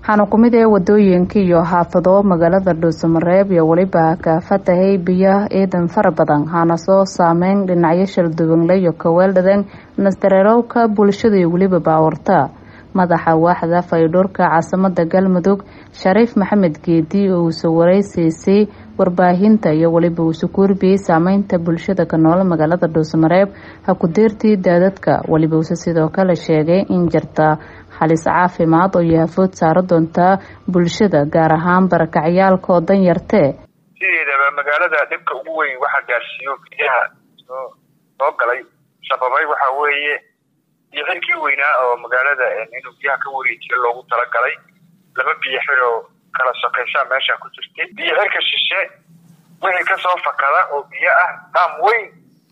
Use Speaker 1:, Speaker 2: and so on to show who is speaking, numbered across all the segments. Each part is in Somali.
Speaker 1: waxaana ku mid ee wadooyinka iyo xaafado magaalada dhuusamareeb iyo weliba kaafatahay biyo ciidan fara badan hana soo saameyn dhinacyo shalduwanle iyo kaweeldhadan nasdareerowka bulshada iyo weliba baawarta madaxa waaxda faydhuurka caasimada galmudug shariif maxamed geedi oo uuse wareysiisay warbaahinta iyo weliba uuse ku warbiyey saameynta bulshada ka nool magaalada dhuusamareeb ha ku deertii daadadka weliba uuse sidoo kale sheegay in jirta halis caafimaad oo yahafood saaro doontaa bulshada gaar ahaan barakacyaalka oo dan yartee
Speaker 2: sideedaba magaalada dhibka ugu weyn waxaa gaarsiiyo biyaha soo soo galay sababay waxaa weeye biyo xirkii weynaa oo magaalada inuu biyaha ka wareejiyo loogu talagalay laba biyo xir oo kala sokaysaa meesha ku jirtay biyo xirka shishe wixii kasoo fakada oo biyo ah daam weyn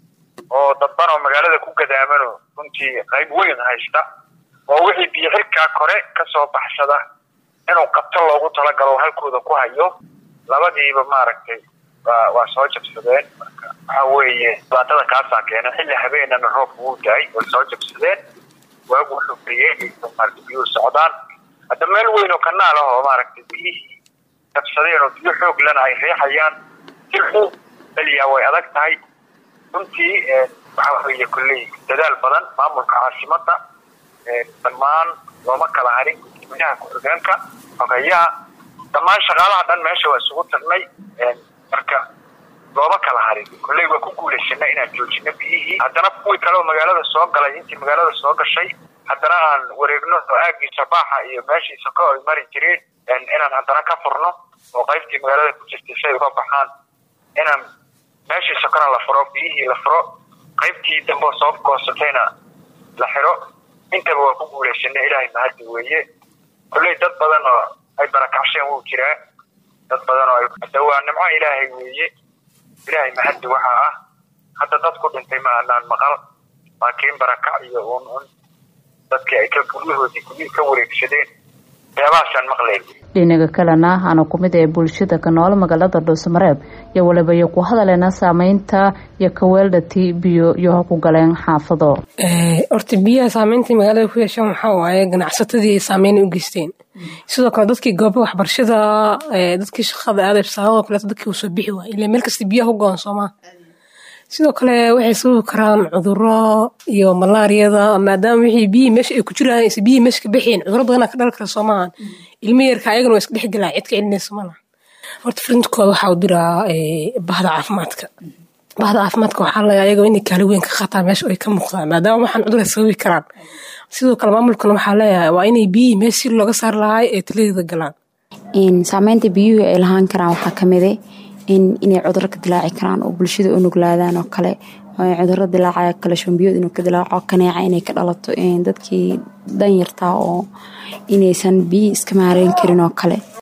Speaker 2: oo dadban oo magaalada ku gadaamano runtii qayb weyn haysta oo wixii biyo xirkaa kore kasoo baxsada inuu qabto loogu talagalo halkooda ku hayo labadiiba maaragtay waa waa soo jabsadeen marka waxa weeye dhibaatada kaasaa keena xilli habeenana roobka wuu daay way soo jabsadeen waagu wuxuu bariyey maarata biyuhu socdaan hadda meel weyn oo kanaal ah oo maaragtay biyihii jabsadeen oo biyo xoog lena ay riixayaan silxu beliyaa way adag tahay runtii waxa weeye kolley dadaal badan maamulka caasimada dhammaan looma kala harin gudoomiyaha ku-xigeenka xogeyaha dhammaan shaqaalaha dhan meesha waa isugu tagnay marka looma kala harin kolley waa ku guulaysanay inaan joojino biyihii haddana kuwii kale oo magaalada soo galay intii magaalada soo gashay haddana aan wareegno oo aagiisa baaxa iyo meeshiisa ka ay mari jireen inaan haddana ka furno oo qaybtii magaalada ku jirtay say uga baxaan inaan meeshii sokona la furo biyihii la furo qaybtii dambe soo goosatayna la xiro intaba waa ku guulaysanay ilaahay mahadi weeye kolley dad badan oo ay barakacsheen wuu jiraa dad badan oo hadda waa nimco ilaahay weeye ilaahay mahadi waxaa ah hadda dad ku dhintay ma anaan maqal laakiin barakac iyo un un dadkii ay ka guryahoodii guryihii ka wareegsadeen waxyaabahaasaan maqlayn
Speaker 1: dhinaga kalena hana ku mid ee bulshada ka nool magaalada dhuusamareeb iyo waliba iyo ku hadaleena saameynta iyo kaweeldhati biyo iyo ha ku galeen xaafado
Speaker 3: horta biyaha saameyntai magaalada ku yeeshaan waxaa waaye ganacsatadii ay saameyn u geysteen sidoo kale dadkii gooba waxbarashada dadkii shaqada aaday fasaahadoo kaleeto dadkii usoo bixi waay ila meel kasta biyaha u go-an soomaa sidoo kale waxay sababi karaan cuduro iyo malaariyada maadaama wixii biyihii meesha ay ku jiraan aysa biyihii meesha ka baxeen cuduro badanaa ka dhali kara soomahan ilmo yarka ayagana waa iska dhex gelaa cid ka celinaysa malaha horta firintooda waxaa u diraa bahda caafimaadka bahda caafimaadka waxaa laga ayaga inay kaali weyn ka qaataan meesha ay ka muuqdaan maadaama waxaan cudur ay sababi karaan sidoo kale maamulkana waxaa leeyahay waa inay biyihii meesha si looga saari lahaay ee taladeeda galaan
Speaker 4: saameynta biyuhu ay lahaan karaan waxaa kamide inay cuduro ka dilaaci karaan oo bulshada u nuglaadaan oo kale cuduro dilaacaya kale shombiyood inuu ka dilaaco kaneeca inay ka dhalato dadkii danyartaa oo inaysan biyi iska maareyn karin oo kale